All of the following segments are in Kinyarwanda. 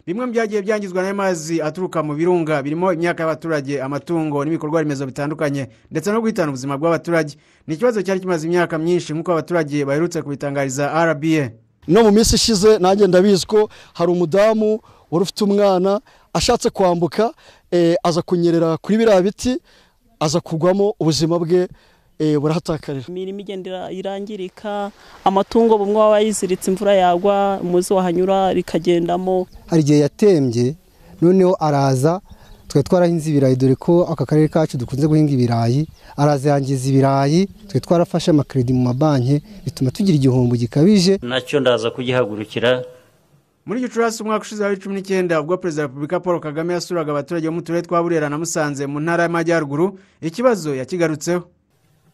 bimwe mu byagiye byangizwa n'amazi aturuka mu birunga birimo imyaka y'abaturage amatungo n'ibikorwa remezo bitandukanye ndetse no guhitana ubuzima bw'abaturage ni ikibazo cyari kimaze imyaka myinshi nk'uko abaturage baherutse kubitangariza rba no mu minsi ishize nanjye ndabizi ko hari umudamu wari ufite umwana ashatse kwambuka aza kunyerera kuri biriya biti aza kugwamo ubuzima bwe burahatakarira imirimo igenda irangirika amatungo bumwe waba yiziritse imvura yagwa umuzi wahanyura rikagendamo hari igihe yatembye noneho araza twe twarahinze ibirayi dore ko aka karere kacu dukunze guhinga ibirayi araza yangiza ibirayi twe twarafashe amakaridi mu mabanki bituma tugira igihombo gikabije nacyo ndaza kugihagurukira muri gicurasi umwaka ushize wa bibiri cumi n'icyenda ubwo perezida wa repubulika paul kagame yasuraga abaturage bo mu turere twa burera na musanze mu ntara y'amajyaruguru ikibazo yakigarutseho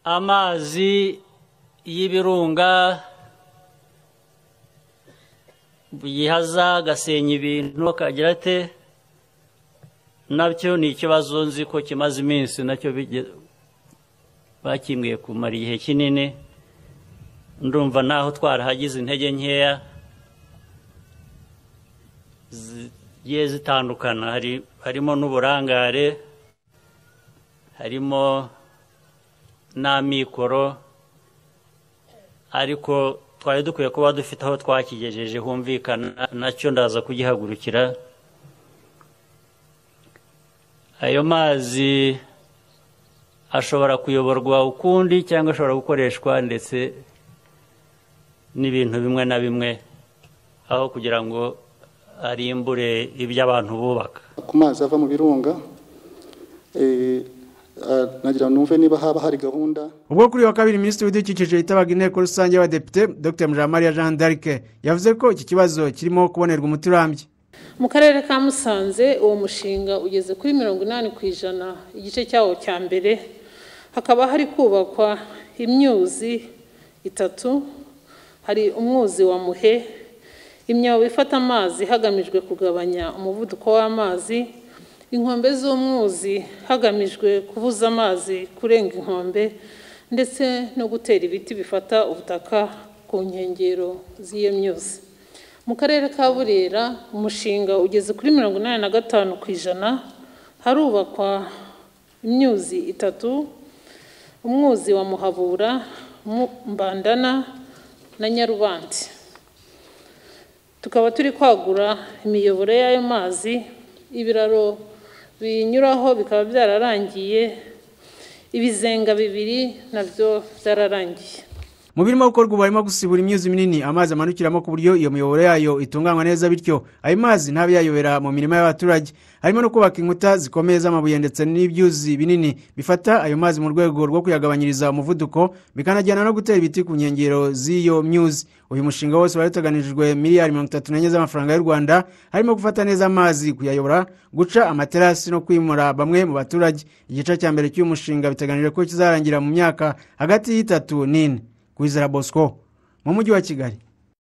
amazi y'ibirunga yihaza agasenya ibintu akagira ate nabyo ni ikibazo nzi ko kimaze iminsi nacyo bakimwiye kumara igihe kinini ndumva naho twarahagize intege nkeya zigiye zitandukana harimo n'uburangare harimo n'amikoro ariko twari dukwiye kuba dufite aho twakigejeje humvikana nacyo ndaza kugihagurukira ayo mazi ashobora kuyoborwa ukundi cyangwa ashobora gukoreshwa ndetse n'ibintu bimwe na bimwe aho kugira ngo arimbure ibyo abantu bubaka ku mazi ava mu birunga nagira numve niba haba hari gahunda ubwo kuri wa kabiri minisitiri w'ibidukikije yitabaga inteko rusange y'abadepite dr mujamariya jean d'arc yavuze ko iki kibazo kirimo kubonerwa umuti urambye mu karere ka musanze uwo mushinga ugeze kuri mirongo inani ku ijana igice cyawo cya mbere hakaba hari kubakwa imyuzi itatu hari umwuzi wa muhe imyobo ifata amazi hagamijwe kugabanya umuvuduko w'amazi inkombe z'umwuzi hagamijwe kubuza amazi kurenga inkombe ndetse no gutera ibiti bifata ubutaka ku nkengero z'iyo myuzi mu karere ka burera umushinga ugeze kuri mirongo inani na gatanu ku ijana harubakwa imyuzi itatu umwuzi wa muhabura mbandana na nyarubandi tukaba turi kwagura imiyoboro y'ayo mazi ibiraro biyinyuraho bikaba byararangiye ibizenga bibiri nabyo byararangiye mu birimo gukorwa ubu harimo gusibura imyuzi minini amazi amanukiramo ku buryo iyo miyoboro yayo itunganywa neza bityo ayo mazi ntabe yayobera mu mirima y'abaturage harimo no kubaka inkuta zikomeye z'amabuye ndetse n'ibyuzi binini bifata ayo mazi mu rwego rwo kuyagabanyiriza umuvuduko bikanajyana no gutera ibiti ku nkengero z'iyo myuzi uyu mushinga wose wari uteganijwe miliyari mirongo itatu n'enye z'amafaranga y'u rwanda harimo gufata neza amazi kuyayobora guca amaterasi no kwimura bamwe mu baturage igice cya mbere cy'uyu mushinga biteganijwe ko kizarangira mu myaka hagati y'itatu n'ine kwizera bosco mu mujyi wa kigali